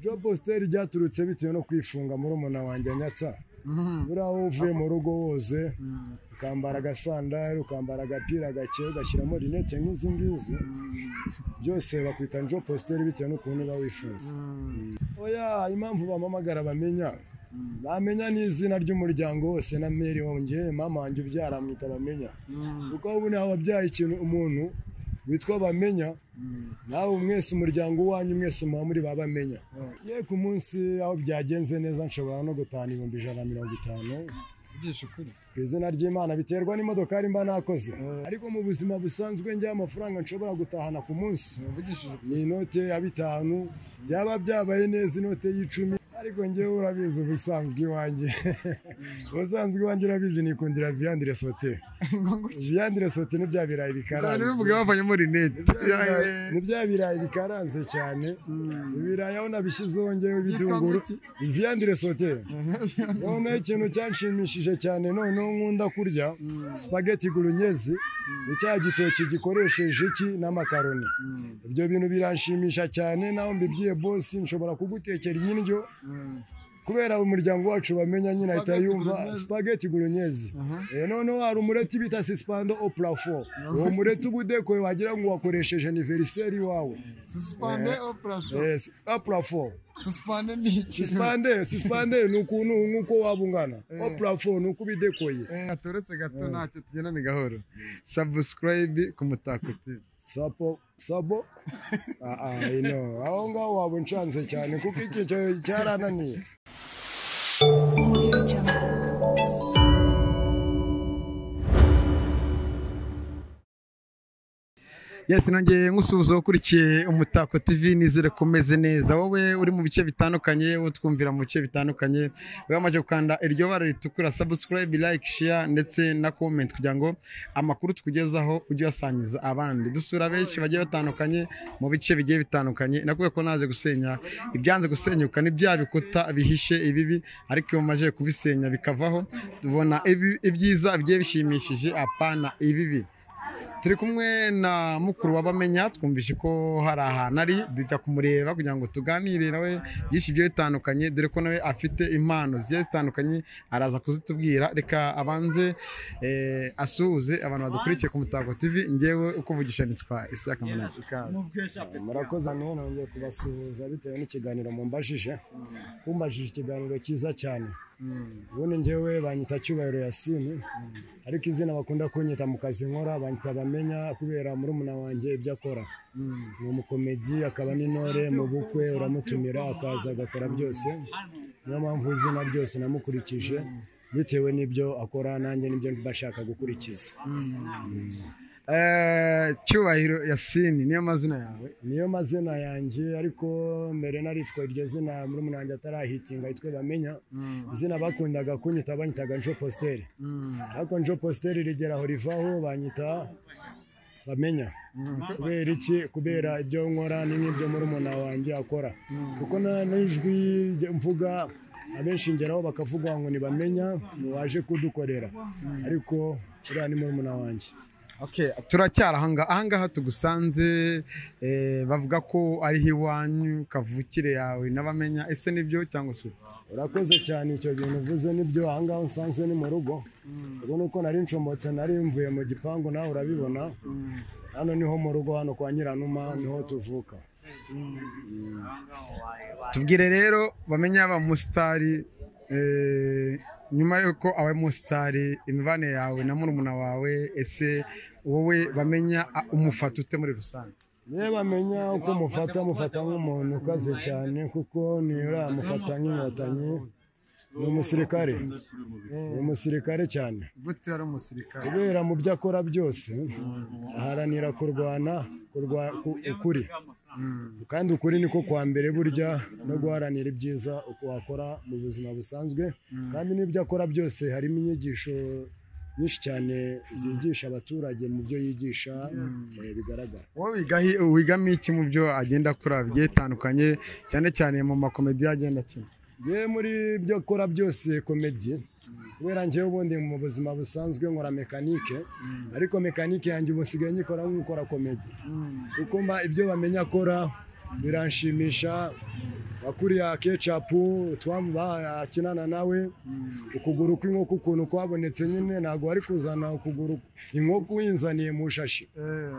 job postel ryaturutse bitewe no kwifunga murumuna wanjye anyatsa buriya wowe uvuye mu rugo woze ukambara agasandari ukambara agapira gake ugashyiramo rinete nk'izi ngizi byose bakwita job postel bitewe n'ukuntu uba wifuza oya impamvu bampamagara bamenya bamenya n'izina ry'umuryango wose na meri wongeye mama wanjye ubyara amwita bamenya kuko ubu niho wabyaye ikintu umuntu witwa bamenya nawe mwese umuryango uwanyu mwese muba muri ba bamenya ye ku munsi aho byagenze neza nshobora no gutahana ibihumbi ijana na mirongo itanu ku izina ry'imana biterwa n'imodokari mba nakoze ariko mu buzima busanzwe njya amafaranga nshobora gutahana ku munsi ni inote ya bitanu byaba byabaye neza inote y'icumi ariko ngewe urabizi ubusanzwe iwanjye ubusanzwe iwanjye urabizi nikundira viyandire sote viyandire sote ni bya birayi bikaranze bavanyemo rinete ni bya birayi bikaranze cyane ibirayi aho nabishyizeho ngewe ibitunguru viyandire sote noneho ikintu cyanshimishije cyane noneho nkunda kurya sipageti gurunyezi ni cya gitoki gikoresheje iki n'amakaroni ibyo bintu biranshimisha cyane nawe mbibwiye bosi nshobora kugutekera iyi ndyo kubera umuryango wacu bamenya nyine ahita yumva sipageti gurunyezi noneho hari umureti bita sisipando o purafo uwo mureti uba udekoye wagira ngo wakoresheje aniveriseri wawe sisipande operasiyo a purafo sisipande ni iki sisipande sisipande ni ukuntu nk'uko waba ungana o purafo ni uko uba idekoye gatoretse gato ntacyo tugenda ni gahoro sabusikarayibi ku mutako tivi sabo sabo aha ino aho ngaho waba unshanze cyane kuko iki cyo cyarananiye yesi nongeye nkusuhuza ukurikiye umutako tv nizere ko umeze neza wowe uri mu bice bitandukanye wowe twumvira mu bice bitandukanye wowe amaze gukanda iryo bara ritukura subscribe like share ndetse na comment kugira ngo amakuru tukugezaho ujye uyasangiza abandi dusura benshi bagiye batandukanye mu bice bigiye bitandukanye nakubwiye ko naze gusenya ibyanze gusenyuka ni bya bikuta bihishe ibibi ariko iyo mumaze kubisenya bikavaho tubona ibi- ibyiza bigiye bishimishije apana ibibi turi kumwe na mukuru w'abamenya twumvise ko hari ahantu ari dujya kumureba kugira ngo tuganire nawe byinshi bigiye bitandukanye dore ko nawe afite impano zigiye zitandukanye araza kuzitubwira reka abanze eh, asuhuze abantu badukurikiye ku mutako tv ngewe uko mvugisha nitwa isaac munani ikaze murakoze nawe nongeye kubasuhuza bitewe n'ikiganiro mumbajije kumbajije ikiganiro cyiza cyane ubundi ngewe banyita cyubahiro yasini ariko izina bakunda kunyita mu kazi nkora banyita bamenya kubera murumuna wanjye ibyo akora ni umukomedi akaba n'intore mu bukwe uramutumira akaza agakora byose niyo mpamvu izina ryose namukurikije bitewe n'ibyo akora nanjye nibyo mbashaka gukurikiza Eh, cyubahiro yasini niyo mazina yawe niyo mazina yanjye ariko mbere naritwa iryo zina murumuna wanjye atarahitinga yitwe bamenya izina bakundaga kunyita banyitaga njo positeri Mm. ariko njo positeri rigera aho rivaho banyita bamenya kubera iki kubera ibyo nkora ni nk'ibyo murumuna wanjye akora kuko na- n'ijwi rye- mvuga abenshi ngeraho bakavuga ngo ntibamenya waje kudukorera ariko uriya ni murumuna wanjye Okay, turacyari ahangaha ahangaha tugusanze eh, bavuga ko ari iwanyu kavukire yawe n'abamenya ese nibyo cyangwa se urakoze cyane icyo bintu uvuze nibyo ahangaha usanze ni mu rugo ubu ni uko nari nshomotse nari mvuye mu gipangu nawe urabibona hano niho mu rugo hano kwa nyiranuma niho tuvuka tubwire rero bamenye abamusitari eh, nyuma y'uko abamusitari imibanire yawe na murumuna wawe ese wowe bamenya a- umufata ute muri rusange niba bamenya uko mufata mufata nk'umuntu ukaze cyane kuko ntiyura mufata nk'inkotanyi ni umusirikare ni umusirikare cyane gute ari umusirikare kubera mu byo akora byose aharanira kurwana kurwa- ku- ukuri kandi ukuri niko kwa mbere burya no guharanira ibyiza uko wakora mu buzima busanzwe kandi n'ibyo akora byose harimo inyigisho nyinshi cyane zigisha abaturage mu byo yigisha eh, bigaragara wowe wigahi- wigamiye iki mu byo agenda akora bigiye bitandukanye cyane cyane mu makomediya agenda akina ye muri byo akora byose komedi kubera njyewe ubundi mu buzima busanzwe nkora mekanike ariko mekanike yanjye ubu nsigaye nyikora nk'ukora komedi kuko mba ibyo bamenya akora biranshimisha wakuriya kecapu twakinana nawe ukuguru kw'inkoko ukuntu kwabonetse nyine ntabwo wari kuzana ukuguru inkoko uyinzaniye mu shashi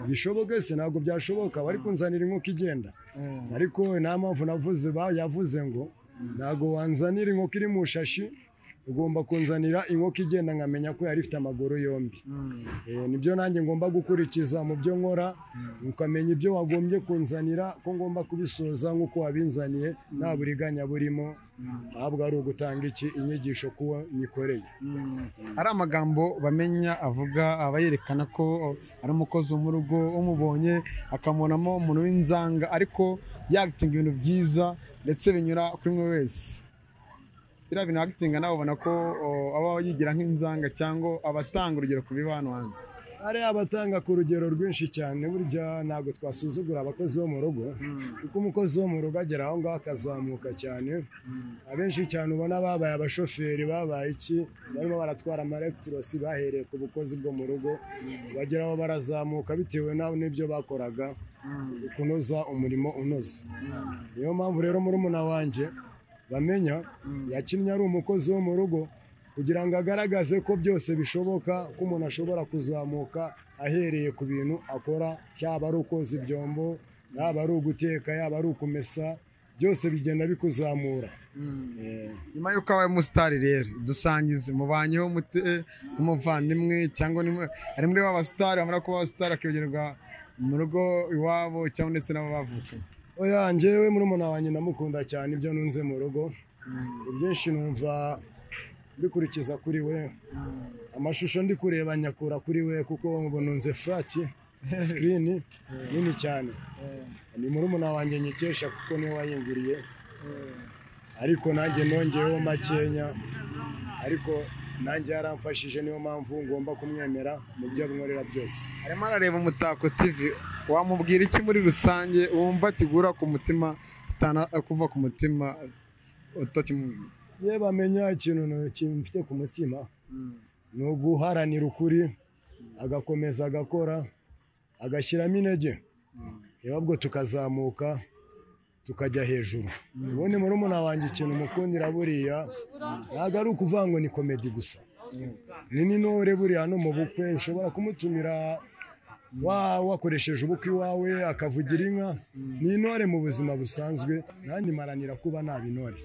bishoboke se ntabwo byashoboka wari kunzanira inkoko igenda ariko nta mpamvu navuze ba yavuze ngo ntabwo wanzanira inkoko iri mu shashi ugomba kunzanira inkoko igenda nkamenya ko yari ifite amaguru yombi Eh, nibyo nanjye ngomba gukurikiza mu byo nkora ukamenya ibyo wagombye kunzanira ko ngomba kubisoza nk'uko wabinzaniye nta buriganya burimo ahubwo ari ugutanga iki inyigisho kuwo nyikoreye hari amagambo bamenya avuga aba yerekana ko ari umukozi wo mu rugo umubonye akamubonamo umuntu w'inzanga ariko yagitinga ibintu byiza ndetse binyura kuri mwe wese biriya bintu yagitinga nawe ubona ko o, aba yigira nk'inzanga cyangwa abatanga urugero ku biba hano hanze hari abatanga ku rugero rwinshi cyane burya ntabwo twasuzugura abakozi bo mu rugo kuko umukozi wo mu rugo agera aho ngaho akazamuka cyane abenshi cyane ubona babaye abashoferi babaye iki barimo baratwara amarekitirasi bahereye ku bukozi bwo mu rugo bagera aho barazamuka bitewe nawe n'ibyo bakoraga kunoza umurimo unoze niyo mpamvu rero murumuna wanjye bamenya yakinnye ari umukozi wo mu rugo kugira ngo agaragaze ko byose bishoboka ko umuntu ashobora kuzamuka ahereye ku bintu akora yaba ari ukoza ibyombo yaba ari uguteka yaba ari ukumesa byose bigenda bikuzamura Eh, nyuma y'uko abaye umusitari rero dusangize mubanyeho mute nk'umuvandimwe cyangwa ni mwe- ari muri ba basitari bamara kuba abasitari akibagerwa mu rugo iwabo cyangwa ndetse n'abo bavukanye oya njyewe murumuna wanjye ndamukunda cyane ibyo nunze mu rugo ibyinshi numva mbikurikiza kuri we amashusho ndi kureba nyakura kuri we kuko ubu nunze furati sikirini nini cyane ni murumuna wanjye nyikesha kuko niwe wayinguriye ariko nanjye nongeyeho makenya ariko nanjye yaramfashije niyo mpamvu ngomba kumwemera mu byo ankorera byose arimo arareba umutako tv wamubwira iki muri rusange wumva kigura ku mutima kitana kuva ku mutima utakimubwira ye bamenya ikintu mfite ku mutima ni uguharanira ukuri agakomeza agakora agashyiramo intege reba ubwo tukazamuka tukajya hejuru ubundi murumuna wanjye ikintu umukundira buriya ntabwo ari ukuvuga ngo ni komedi gusa ni n'intore buriya no mu bukwe ushobora kumutumira wa- wakoresheje ubukwe iwawe akavugira inka ni intore mu buzima busanzwe nanjye maranira kuba naba intore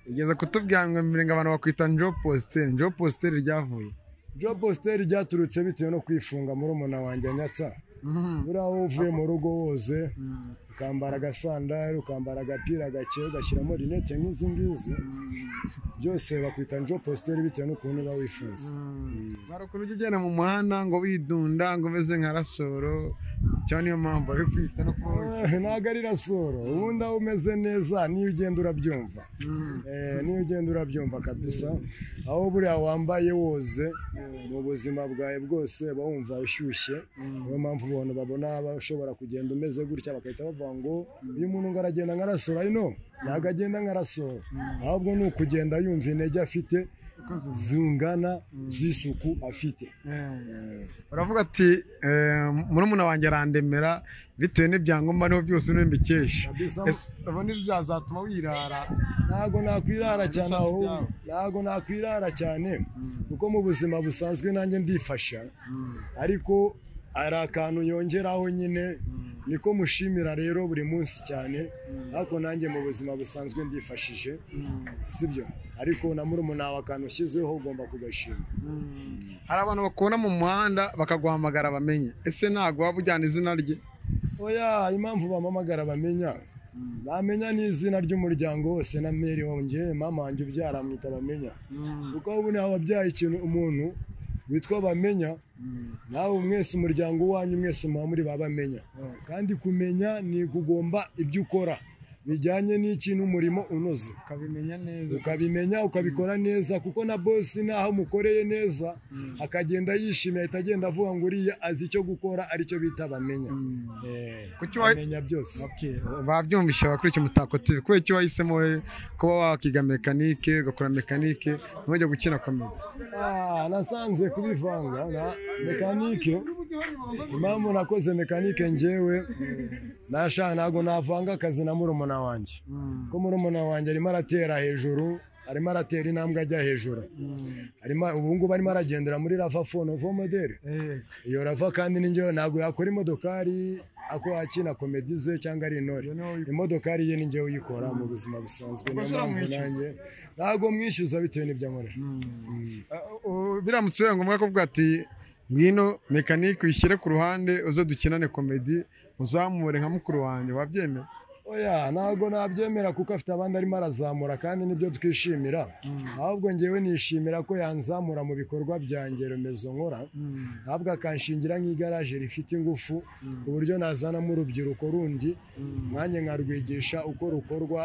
ugeze kutubwira ngo mbere ngo abantu bakwita njo positeri njo positeri ryavuye job positeri ryaturutse bitewe no kwifunga murumuna wanjye anyatsa buriya wowe uvuye mu rugo woze ukambara agasandari ukambara agapira gake ugashyiramo rinete nk'izi ngizi byose bakwita njo positeri bitewe n'ukuntu uba wifuza barukuru ujya ugenda mu muhanda ngo widunda ngo umeze nka rasoro cyangwa niyo mpamvu babikwita no kuba wi- Eh, ntabwo ari rasoro ubundi aho umeze neza niyo ugenda urabyumva Mm. Eh, niyo ugenda urabyumva kabisa aho buriya wambaye woze mu buzima bwawe bwose uba wumva ushyushye niyo mpamvu abantu babona bashobora kugenda umeze gutya bagahita bavuga ngo uyu muntu ngo aragenda nka rasoro ino ntabwo agenda nka rasoro ahubwo ni ukugenda yumva intege afite Ikoze. zingana z'isuku afite Eh. baravuga ati eh, murumuna wanjye arandemera bitewe n'ibyangombwa niho byose niwe mbikesha Kabisa. Ese ubu ntibyazatuma wirara ntago nakwirara cyane Ibishatsi aho byawe. ntago nakwirara cyane kuko mu buzima busanzwe nanjye ndifasha ariko hari akantu yongeraho nyine niko mushimira rero buri munsi cyane ariko nanjye mu buzima busanzwe ndifashije sibyo ariko na murumuna wawe akantu ushyizeho ugomba kugashima hari abantu bakubona mu muhanda bakaguhamagara bamenye ese ntabwo waba ujyana izina rye oya impamvu bampamagara bamenya bamenya n'izina ry'umuryango wose na meri wanjye mama wanjye ubyara amwita bamenya kuko ubu nawe wabyaye ikintu umuntu witwa bamenya nawe mwese umuryango wanyu mwese muba muri ba bamenya kandi kumenya ni kugomba ibyo ukora bijyanye n'iki n'umurimo unoze ukabimenya neza ukabimenya ukabikora neza kuko na bosi naho umukoreye neza akagenda yishimye ahita agenda avuga ngo uriya azi icyo gukora aricyo bita bamenya Eh, Kuki wa- bamenya byose Okay, babyumvisha abakurikiye umutako TV kubera icyo wahisemo wowe kuba wakiga mekanike ugakora mekanike ntujya gukina komedi Ah, nasanze kubivanga na mekanike impamvu nakoze mekanike njyewe nashaka ntabwo navanga akazi na murumuna murumuna wanjye ko murumuna wanjye arimo aratera hejuru arimo aratera intambwe ajya hejuru arimo ubu ngubu arimo aragendera muri rava fono moderi iyo rava kandi n'ingewe ntabwo yakora imodokari ako yakina komedi ze cyangwa ari intore imodokari ye n'ingewe uyikora mu buzima busanzwe Ubwo niyo se mpamvu uramwishyuza? nanjye ntabwo mwishyuza bitewe n'ibyo nkora biramutse bibaye ngombwa kuvuga ati ngwino mekanike uyishyire ku ruhande uze dukinane komedi uzamure nka mukuru wanjye wabyemera oya ntabwo nabyemera kuko afite abandi arimo arazamura kandi nibyo twishimira ahubwo ngewe nishimira ko yanzamura mu bikorwa byanjye remezo nkora ntabwo akanshingira nk'igaraje rifite ingufu ku buryo nazanamo urubyiruko rundi nanjye nkarwigisha uko rukorwa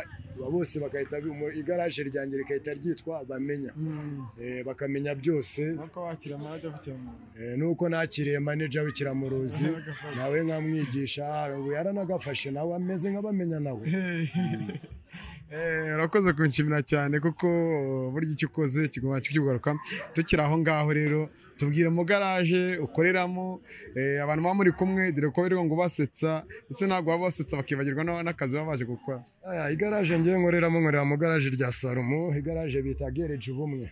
bose bagahita bimu- igaraje ryanjye rikahita ryitwa bamenya Eh, bakamenya byose nuko wakira amajya afite mu Eh, nuko nakiriye maneja w'ikiramuruzi nawe nkamwigisha ah, ubu yaranagafashe nawe ameze nk'abamenya nawe Eh, urakoze kunshimira cyane kuko burya icyo ukoze kigomba kukigaruka tukiri aho ngaho rero tubwire mu garaje ukoreramo eh, abantu baba muri kumwe dore ko biriho ngo basetsa ese ntabwo baba basetsa bakibagirwa na- n'akazi baba baje gukora Aya, igaraje ngewe nkoreramo nkorera mu garaje rya salomo igaraje bita gereje ubumwe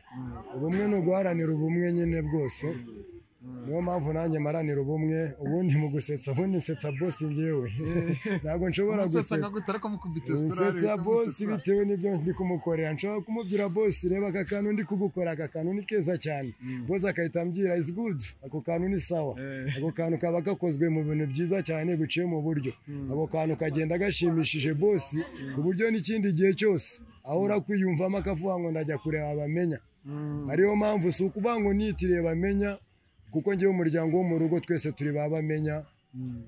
ubumwe ni uguharanira ubumwe nyine bwose niyo mpamvu nanjye maranira ubumwe ubundi mu gusetsa ubundi nsetsa bosi ngewe ntabwo nshobora gusetsa nsetsa bosi bitewe n'ibyo ndi kumukorera nshobora kumubwira bosi reba aka kantu ndi kugukora aka kantu ni keza cyane bosi agahita ambwira is good ako kantu ni sawa ako kantu kaba gakozwe mu bintu byiza cyane biciye mu buryo ako kantu kagenda gashimishije bosi ku buryo n'ikindi gihe cyose ahora kwiyumvamo akavuga ngo ndajya kureba bamenya ariyo mpamvu si ukuvuga ngo niyitiriye bamenya kuko ngewe umuryango wo mu rugo twese turi ba bamenya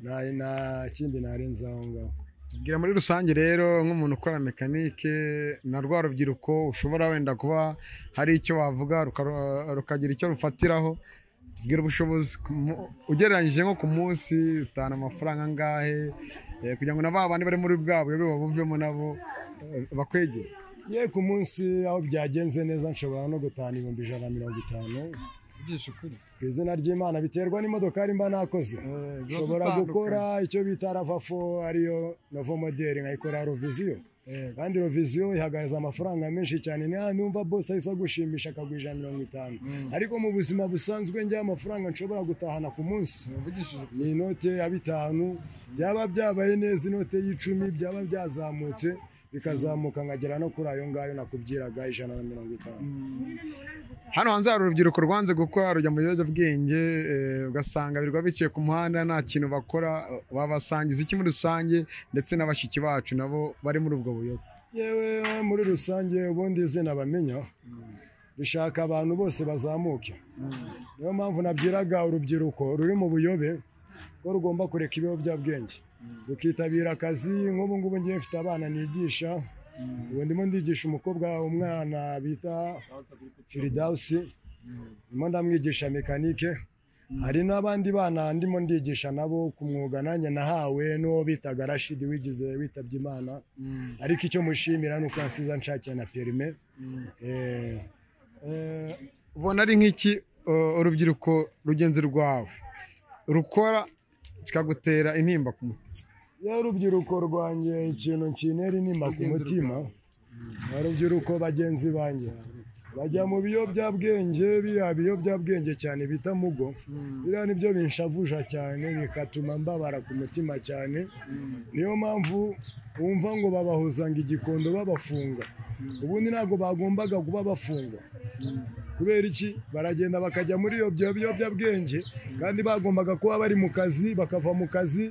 nta nta kindi narenze aho ngaho tubwira muri rusange rero nk'umuntu ukora mekanike na rwa rubyiruko ushobora wenda kuba hari icyo wavuga ruka- rukagira icyo rufatiraho tubwira ubushobozi ku mu- ugereranyije nko ku munsi utana amafaranga angahe eh, kugira ngo na ba bandi bari muri bwa buyobe babuvemo nabo eh, bakwegere ye ku munsi aho byagenze neza nshobora no gutahana ibihumbi ijana na mirongo itanu ku izina ry'imana biterwa n'imodokari mba nakoze nshobora gukora icyo bita ravafo ariyo novo moderi nkayikora roviziyo kandi roviziyo ihagaze amafaranga menshi cyane ni hano numva bose ahise agushimisha akaguha ijana na mirongo itanu ariko mu buzima busanzwe njya amafaranga nshobora gutahana ku munsi ni inote ya bitanu byaba byabaye neza inote y'icumi byaba byazamutse bikazamuka nkagera no kuri ayo ngayo nakubwiraga ijana na mirongo itanu hano hanze hari urubyiruko rwanze gukora rujya mu biyobyabwenge eh, ugasanga birirwa biciye ku muhanda nta kintu bakora babasangiza iki muri rusange ndetse na bashiki bacu nabo bari muri ubwo buyobe yewe muri rusange ubundi izina bamenya rishaka abantu bose bazamuke niyo mpamvu nabwiraga urubyiruko ruri mu buyobe ko rugomba kureka ibiyobyabwenge rukitabira akazi nk'ubu ngubu ngiye mfite abana nigisha ubu ndimo ndigisha umukobwa umwana bita firidausi ndimo ndamwigisha mekanike hari n'abandi bana ndimo ndigisha nabo ku mwuga nanjye nahawe n'uwo bitaga rashidi wigize witabye imana ariko icyo mushimira ni uko yansize nshakiye na perime Eh, Eh, ubona ari nk'iki eh, urubyiruko rugenzi rwawe rukora kikagutera intimba ku mutima ya rubyiruko rwanjye ikintu nkinera intimba ku mutima ya rubyiruko bagenzi banjye bajya mu biyobyabwenge biriya biyobyabwenge cyane bita mugo biriya nibyo binshavuja cyane bikatuma mbabara ku mutima cyane niyo mpamvu wumva ngo babahuzanga igikondo babafunga ubundi ntabwo bagombaga kuba bafunga kubera iki baragenda bakajya muri iyo byo- biyobyabwenge kandi bagombaga kuba bari mu kazi bakava mu kazi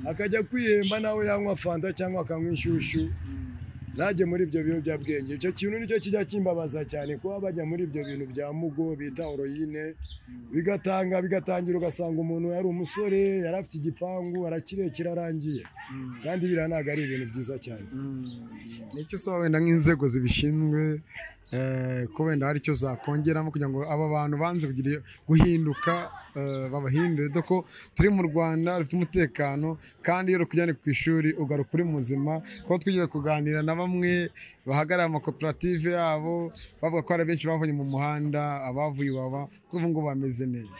akajya kwihemba nawe yanywa fanta cyangwa akanywa inshyushyu najye muri ibyo biyobyabwenge icyo kintu nicyo kijya kimbabaza cyane kuba bajya muri ibyo bintu bya mugo bita oroyine bigatanga bigatangira ugasanga umuntu yari umusore yari afite igipangu arakirekera arangiye kandi biriya ntabwo ari ibintu byiza cyane nicyo usaba wenda nk'inzego zibishinzwe eh, ko wenda hari icyo zakongeramo kugira ngo aba bantu banze kugira iyo- guhinduka eh, babahindure dore ko turi mu rwanda rufite umutekano kandi iyo rukujyanye ku ishuri ugaruka uri muzima kuko twigeze kuganira na bamwe bahagarariye amakoperative yabo bavuga ko hari benshi bavuye mu muhanda abavuye iwaba ko ubu ngubu bameze neza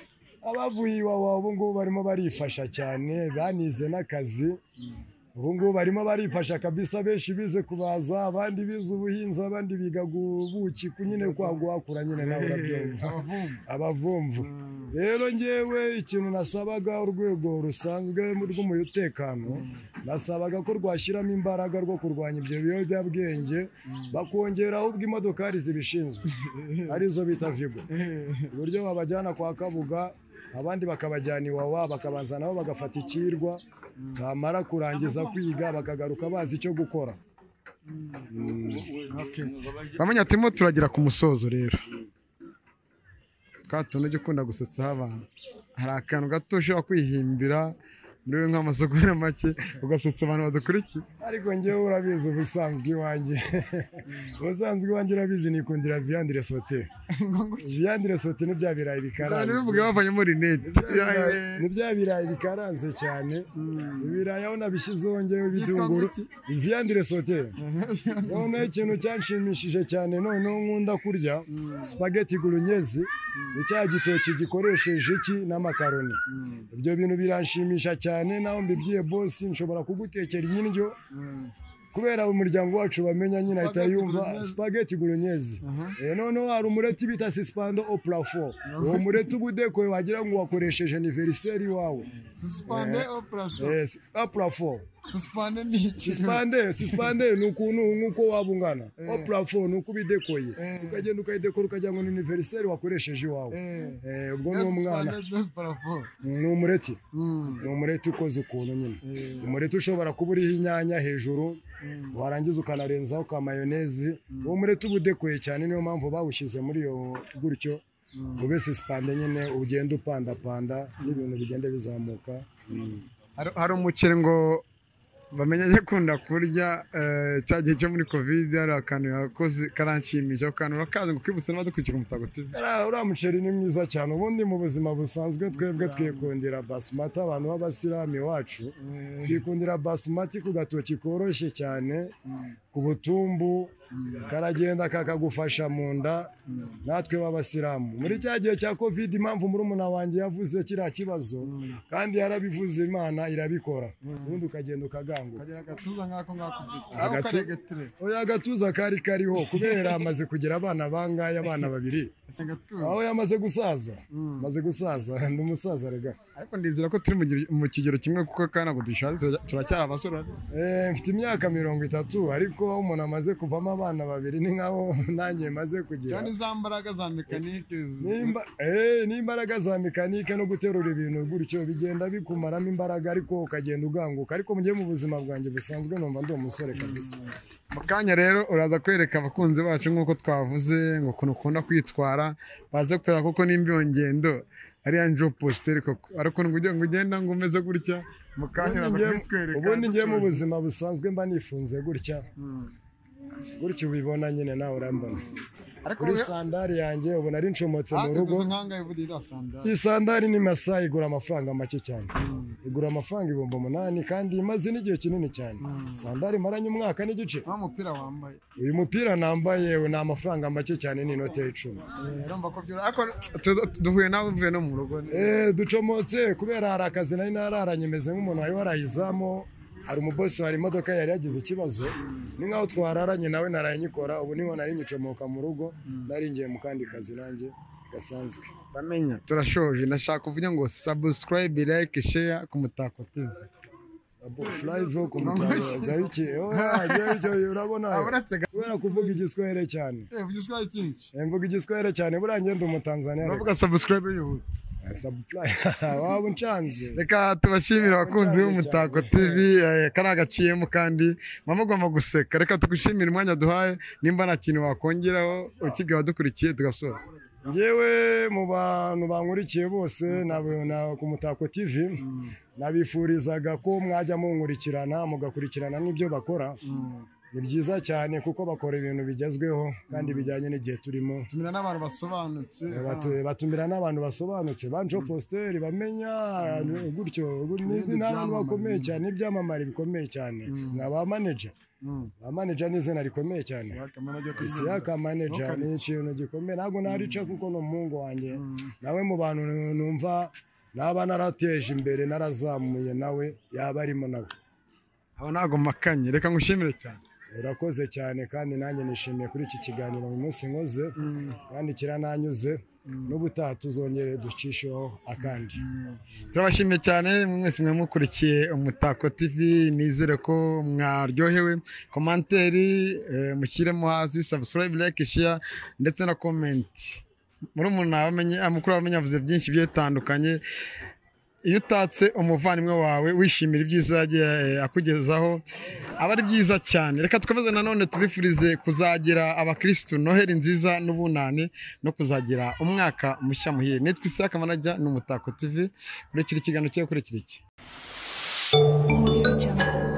abavuye iwawa ubu ngubu barimo barifasha cyane banize n'akazi ubu ngubu barimo barifasha kabisa benshi bize kubaza abandi bize ubuhinzi abandi biga ubuki ku nyine kwa guhakura nyine nawe urabyumva abavumvu abavumvu rero ngewe ikintu nasabaga urwego rusanzwe rw'umutekano nasabaga ko rwashyiramo imbaraga rwo kurwanya ibyo biyobyabwenge bakongeraho ubw'imodokari zibishinzwe arizo bita vigo uburyo babajyana kwa kabuga abandi bakabajyana iwawa bakabanza nabo bagafata ikirwa bamara kurangiza kwiga bakagaruka bazi icyo gukora bamenya turimo turagera ku musozo rero twa tuntu ujya ukunda gusetsaho abantu hari akantu gato ushobora kwihimbira muri nk'amasoko ya make ugasetsa abantu badukurikiye ariko ngewe urabizi ubusanzwe iwanjye ubusanzwe iwanjye urabizi nikundira viyandire sote viyandire sote ni bya birayi abantu bikaranze bivuga bavanyemo rinete ni bya birayi bikaranze cyane ibirayi aho nabishyizeho ngewe ibitunguru Yitwa viyandire sote noneho ikintu cyanshimishije cyane noneho nkunda kurya spaghetti gurunyezi ni cya gitoki gikoresheje iki n'amakaroni ibyo bintu biranshimisha cyane naho mbibwiye bosi nshobora kugutekera iyi ndyo kubera umuryango wacu bamenya nyine ahita Spaghetti yumva bolognese. spaghetti bolognese Aha. Eh, noneho hari umureti bita sispando au plafond uwo mureti uba udekoye wagira ngo wakoresheje aniveriseri wawe susipande operasiyo Yes, au plafond susipande ni iki sispande sispande ni ukuntu nk'uko waba ungana au plafond ni uko uba idekoye Eh. ukagenda ukayidekora ukagira ngo ni aniveriseri wakoresheje iwawe Eh, Eh, ubwo ni umwana susipande de parafo ni umureti Mm, ni umureti ukoze ukuntu nyine eh, umureti ushobora kuba uriho inyanya hejuru mm. warangiza ukanarenzaho ka mayonezi uwo mureti uba udekoye cyane niyo mpamvu bawushyize muri iyo gutyo ube sisipande nyine ugenda upandapanda n'ibintu bigenda bizamuka Hari- hari umuceri ngo bamenye ajya akunda kurya eh, cya gihe cyo muri covid hari akantu yakoze karanshimisha ako kantu urakazi ngo kwibutse n'abadukurikiye ku mutago tv Uriya- uriya muceri ni mwiza cyane ubundi mu buzima busanzwe twebwe twikundira basumati abantu b'abasilamu iwacu twikundira basumati ku gatoki koroshye cyane ku butumbu karagenda kakagufasha mu nda natwe b'abasilamu muri cya gihe cya covid impamvu murumuna wanjye yavuze kiriya kibazo kandi yarabivuze imana irabikora ubundi ukagenda ukaganguka kagira agatuza nk'ako ngako Agatu- karegetire oya agatuza kari kariho kubera amaze kugira abana bangahe abana babiri ese gatuza aho yamaze gusaza amaze gusaza ni umusaza rega ariko ndizera ko turi mu gi- mu kigero kimwe kuko kandi ntabwo dushaje tura- turacyari abasore Eh, mfite imyaka mirongo itatu ariko aho umuntu amaze kuvamo abana babiri ni nkaho nanjye maze kugira cyane za mbaraga za mekanike Nimba- eh, n'imbaraga za mekanike no guterura ibintu gutyo bigenda bikumaramo imbaraga ariko ukagenda uganguka ariko mugiye mu buzima bwanjye busanzwe numva ndi umusore kabisa mu kanya rero uraza kwereka abakunzi bacu nk'uko twavuze ngo ukuntu ukunda kwitwara baze kureba koko nimba iyo ngendo ariya njo positeri koko ariko ngo ujye- ngo ugenda ngo umeze gutya mu kanya Ubundi uraza ngiye- kubitwereka ubundi ngiye mu buzima busanzwe mba nifunze gutya gutya ubibona nyine nawe urambona ariko kuri sandari yanjye ubona ari ncomotse mu rugo uguze nkangahe buri iriya sandari iyi sandari ni masa igura amafaranga make cyane igura amafaranga ibihumbi umunani kandi imaze n'igihe kinini cyane sandari maranye umwaka n'igice aho umupira wambaye uyu mupira nambaye ni amafaranga make cyane ni inote y'icumi Eh, urumva ko byura ariko tu- tu- duhuye nawe uvuye no mu rugo ni- Eh, ducomotse kubera hari akazi nari nararanye meze nk'umuntu wari warayizamu hari umubosi hari imodoka yari yagize ikibazo ni nkaho twararanye nawe naraye nyikora ubu niho nari ngicomoka mu rugo nari ngiye mu kandi kazi nanjye gasanzwe bamenya turashoje ndashaka kuvuga ngo subscribe like share ku mutako tv furayivu ku mutagaza iki urabona Ah, uretse ga- kubera kuvuga igiswahire cyane eh, ugizwe n'icyinshi Eh, mvuga igiswahire cyane buriya ngenda umutanzaniya uravuga subscribe yihuse Subscribe. waba uncanze reka tubashimire abakunzi b'umutako tv eh, kari agaciyemo kandi mama ugomba guseka reka tugushimire umwanya duhaye nimba nta kintu wakongeraho ukibwira abadukurikiye tugasoza Ngewe mu bantu bankurikiye bose nabo- na- ku Mutako TV nabifurizaga ko mwajya munkurikirana mugakurikirana n'ibyo bakora ni byiza cyane kuko bakora ibintu bigezweho kandi bijyanye n'igihe turimo tumira n'abantu basobanutse Batu- batumira n'abantu basobanutse banjo posteri bamenya gutyo gu- n'izi ni abantu bakomeye cyane n'ibyamamare bikomeye cyane nka ba manager ba manager ni izina rikomeye cyane Isiyaka manager ni ikintu gikomeye ntabwo narica kuko ni umuhungu wanjye nawe mu bantu numva naba narateje imbere narazamuye nawe yaba arimo nawe aba ntabwo makanye reka ngushimire cyane urakoze cyane kandi nanjye nishimiye kuri iki kiganiro mu munsi nkoze kandi kirananyuze n'ubutaha tuzongere ducisheho akandi turabashimiye cyane mwese mwe mukurikiye umutako tv nizere ko mwaryohewe komanteri eh, mushyiremo hasi subscribe like share ndetse na comment muri umuntu wamenye mukuru wamenye yavuze byinshi bigiye bitandukanye iyo utatse umuvandimwe wawe wishimira ibyiza yagiye eh, akugezaho aba ari byiza cyane reka twibaze nanone tubifurize kuzagira abakirisitu noheli nziza n'ubunani no kuzagira umwaka mushya muhire nitwa isaka manajya ni umutako tv kurikira ikiganiro cye kurikira iki Audio Jungle.